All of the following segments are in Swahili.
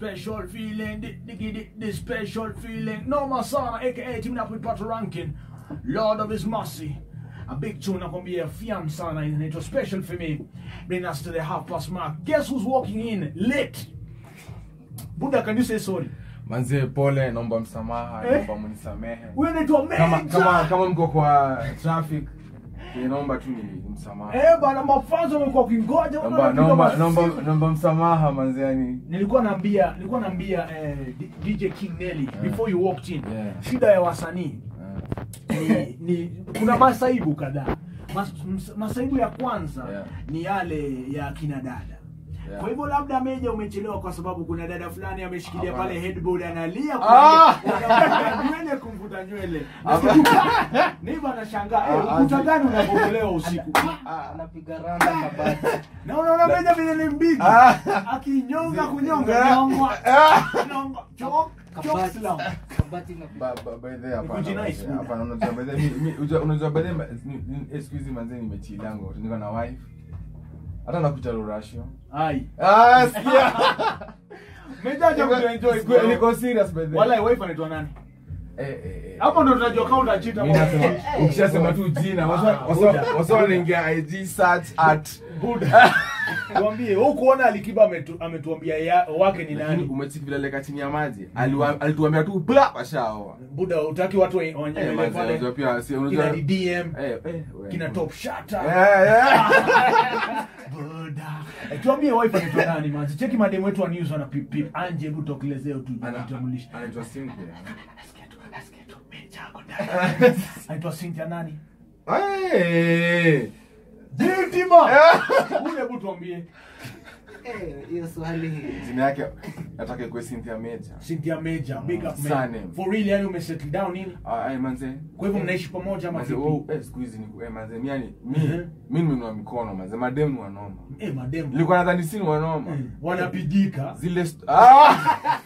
special feeling, the, the, the, the special feeling. No Masana, aka teaming up with Pato Rankin, Lord of His Mercy. A big tune nakwambia fiam sana inaitwa special for me. Bring us to the half past mark. Guess who's walking in late? Buddha, can you say sorry? manze pole naomba msamaha Eh? naomba mnisamehe Huyu anaitwa kama, Major. kama, kama mko kwa traffic eh, naomba tu ni msamaha Eh bana, mafanzo wamekuwa kingoja naomba wanapiga naomba masimu. naomba naomba msamaha manze yani nilikuwa naambia nilikuwa naambia eh, D- DJ King Nelly before you walked in Yeah. shida ya wasanii eh, ni, ni kuna masaibu kadhaa Mas, ms- masaibu ya kwanza Yeah. ni yale ya kina dada Yeah. kwa hivyo labda meja umechelewa kwa sababu kuna dada fulani ameshikilia Hapana. pale headboard analia Ah! kuvuta nywele kumvuta nywele niba anashangaa eh, Ah, ukuta aje. gani unabomolewa usiku anapiga randa kabati na unaona meja vile ni mbigi Ah. akinyonga Zi- kunyonga Ah. nyongwa nyonga chok chok kabati slam kabati na Ba- ba- by the way, hapana, Kujinais, by the way, Buddha. hapana, unajua by the way, mi- mi- unajua- unajua by the way, ni- ni- eh, siku hizi manze nimechilango niko na wife hata nakuta rurashio ai Ah, sikia. mejaja kuenjoy Siku- niko serious by the way. wala wife anaitwa nani Eh, eh, eh. hapo ndo tunajua kama utachita Mi nasema, ukishasema tu jina wasa- Ah, wasa- Buddha. wasa wanaingia IG search at buda tuambie wewe kuona alikiba ametu, ametuambia ya, wake ni lakini nani umechiki vile leka chini ya maji Aliwa- alituambia tu bla washaoa buda utaki watu wa- Eh, wanyele manze, unajua pale pia si- unajua- kina ni DM Eh, eh, we- kina top shata Yeah, yeah. buda Eh, tuambie wife anaitwa nani manzi cheki mademu wetu wa news wana pip pip anje hebu tokelezeo tu Ana- jitambulishe anaitwa Cynthia. Nasikia tu, nasikia tu, meja ako ndani. anaitwa Cynthia nani Eh, Jitima ule hebu tuambie Eh, hiyo swali jina yake nataka ikuwe Cynthia Major. Cynthia Major big up man Surname. for real yani umesettle down nini Ah, ay, manze kwa hivyo mnaishi pamoja ama Manze, vipi oh, eh, siku hizi ni- eh, manze, mi yani mi Mhm. mi nimenua mikono manze mademu ni wanoma eh madem nilikuwa nadhani si ni wanoma Eh, wanapigika zile st- ah!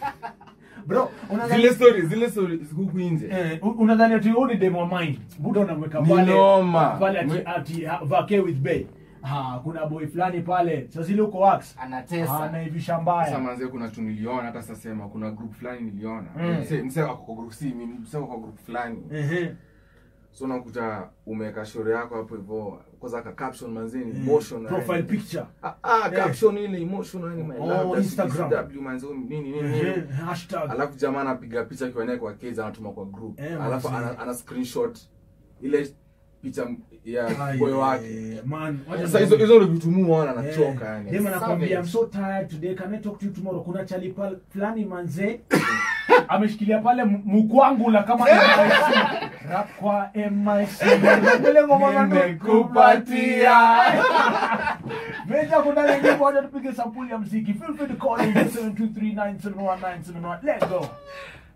bro unadhani zile story zile story huku nje eh, u- unadhani ati wewe ni demo wa mind buda unamweka Ni pale noma. pale ati, Mwe- ati ha- vake with bay ha kuna boy fulani pale sasa ile uko wax anatesa anaivisha sasa mbaya manze kuna tu niliona hata sasa sema kuna group fulani niliona Mm. mse mse ako kwa group si mimi mse ako kwa group fulani ehe so unakuta umeweka shore yako hapo hivyo kwanza ka caption manze ni Eh, emotion profile picture ah, ah Eh. caption ile emotion yani my Oh, love that's Instagram. WCW, manze nini nini nini ehe hashtag alafu jamaa anapiga picha akiwa naye kwa kids anatuma kwa group Eh, alafu manze. ana, ana screenshot ile picha ya Ai, boy wake eh, man wacha sasa hizo hizo ndio vitu muona anachoka yani Dem anakwambia I'm Savage. so tired today can I talk to you tomorrow kuna chali pal fulani manze ameshikilia pale m- mkwangula kama MIC rap kwa MIC ile ngoma nimekupatia Meja kuna lengi moja tupige sampuli ya mziki feel free to call in 723971971 let's go